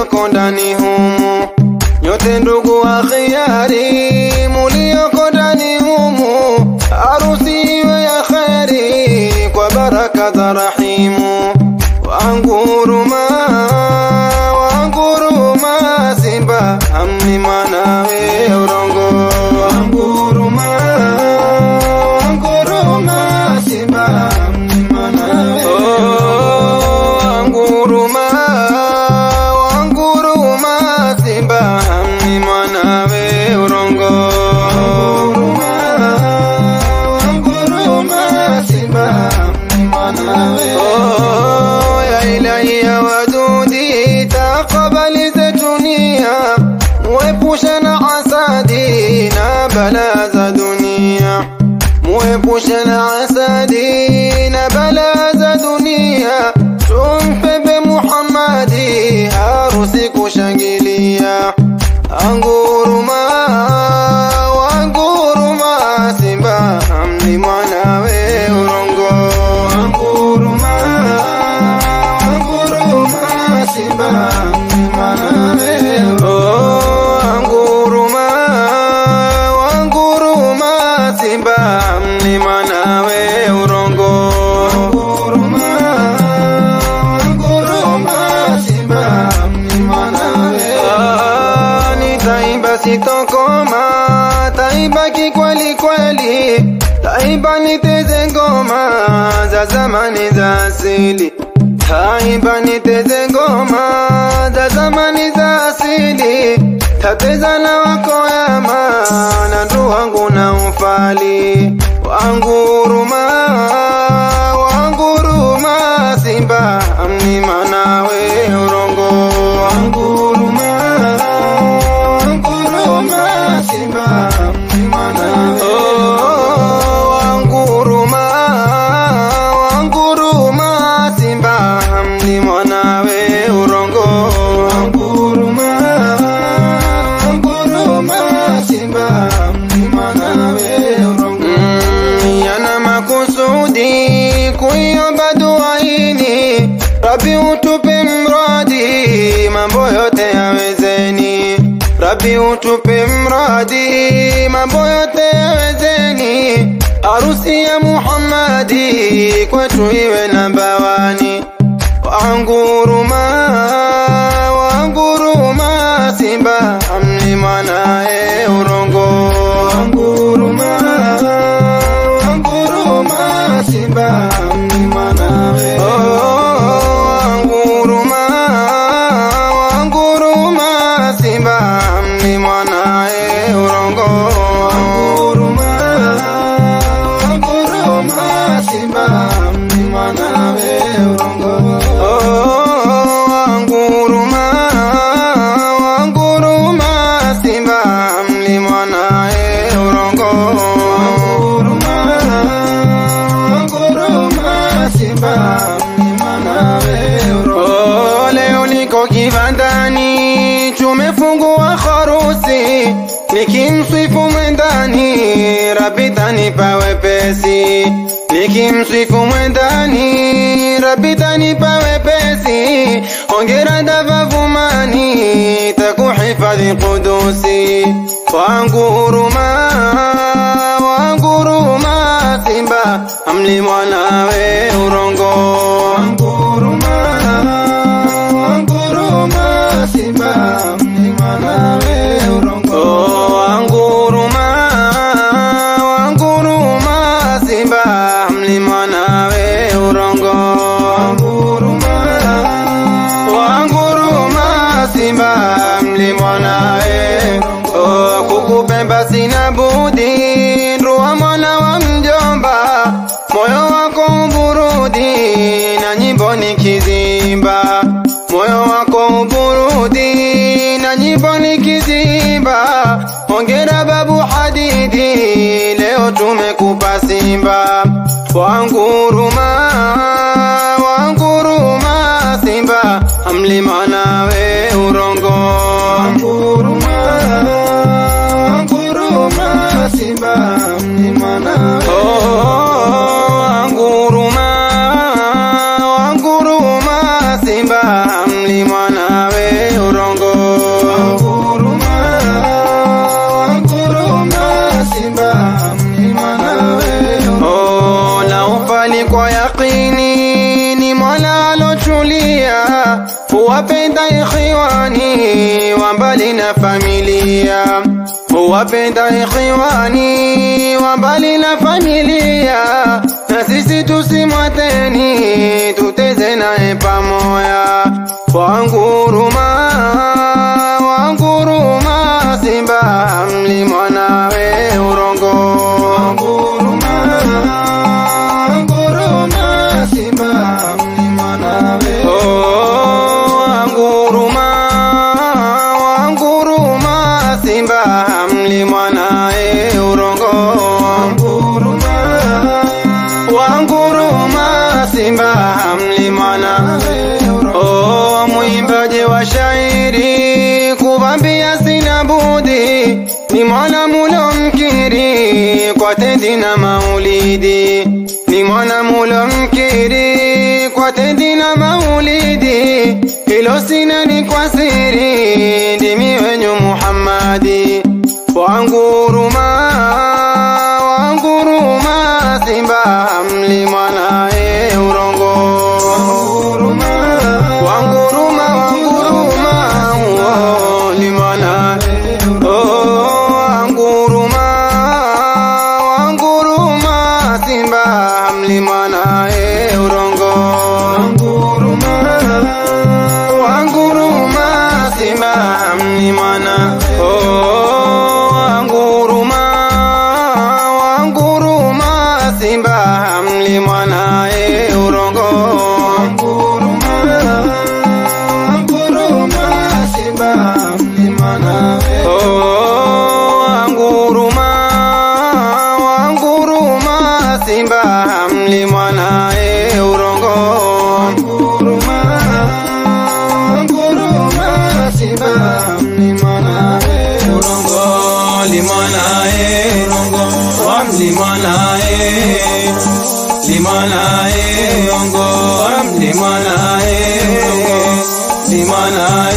mulioko ndani humu, nyote ndugu wa khiari mulioko ndani humu, harusi iwe ya kheri kwa baraka za Rahimu. Wanguruma, wanguruma, Simba amni mwanawe urongo. Wanguruma, wanguruma, Simba amni mwanawe Wanguruma, wanguruma, Simba amni mwanawe urongo. Wanguruma, Simba amni mwanawe Oh, ya ilahi ya wadudi takabali zetu nia muepushe na hasadi na bala za dunia muepushe na hasadi na bala za dunia tumpebe Muhammadi harusi kushangilia anguruma wanguruma Simba amni mwanawe urongo anguruma wanguruma Simba amni mwanawe oh anguruma wanguruma Simba amni mwanawe urongo anguruma wanguruma Simba amni mwanawe ah, nitaimba sitokoma taimba kikweli kweli taimba niteze ngoma za zamani za asili taimba niteze ngoma za zamani za asili tateza na wako yama na ndu wangu na ufali wanguruma wanguruma simba amni manawe urongo wanguruma wanguruma simba amni manawe oh, wanguruma wanguruma simba amni mwanawe urongo wanguruma wanguruma simba amni mwanawe urongo mm, yana makusudi kuiomba dua hili Rabi utupe mradi mambo yote yawezeni Rabi utupe mradi mambo yote yawezeni harusi ya Muhammadi kwetu iwe nambawani wanguruma wanguruma simba amni mwanae urongo wanguruma wanguruma simba amni mwanae oh, wanguruma wanguruma simba amni mwanae urongo wanguruma wanguruma simba amni mwanae urongo oh, wanguruma wanguruma simba amni mwanae urongo wanguruma wanguruma simba amni mwanae urongo oh, leo niko kibandani tumefungua harusi nikimsifu mwendani Rabi tanipa wepesi nikimsifu mwendani Rabi tanipa wepesi hongera davavumani takuhifadhi kudusi wangu huruma wangu huruma simba amli mwanawe urongo wangu huruma wangu huruma simba amli mwanawe urongo wangu huruma wangu huruma simba amli mwanawe urongo wangu huruma wangu huruma simba mli mwanae oh, kukupemba sina budi nruwa mwana wa mjomba moyo wako uburudi na nyimbo nikizimba moyo wako uburudi na nyimbo nikizimba hongera babu hadidi leo tumekupa simba wanguruma wanguruma simba amlima nawe urongo wanguruma wanguruma simba amlima nawe oh, wanguruma wanguruma simba amlima nawe urongo huwapenda ikhiwani wa mbali na familia huwapenda ikhiwani wa mbali na familia na sisi tusimwateni tuteze naye pamoja wanguruma wanguruma simba mli mwanawe urongo wanguruma wanguruma simba mli mwanawe oh wanguruma wanguruma simba mli mwanawe urongo wanguruma wanguruma simba mli mwanawe oh mwimbaji wa shairi kubambia sina budi ni mwana mulo mkiri kwa tendi na maulidi ni mwana mulo mkiri kwa tendi na maulidi hilo sina ni kwa siri ndimi wenyu Muhammadi wanguruma wanguruma simba mli mwanae urongo wanguruma wanguruma wanguruma oh, li mwanae oh, wanguruma wanguruma simba mli mwanae urongo wanguruma wanguruma simba mli mwana oh, wanguruma wanguruma simba mli mwanae urongo wanguruma wanguruma simba mli mwanae oh, wanguruma wanguruma simba mli mwanae urongo wanguruma wanguruma simba mli mwanae urongo limwanae urongo wamli mwanae limwanae urongo wamli mwanae limwanae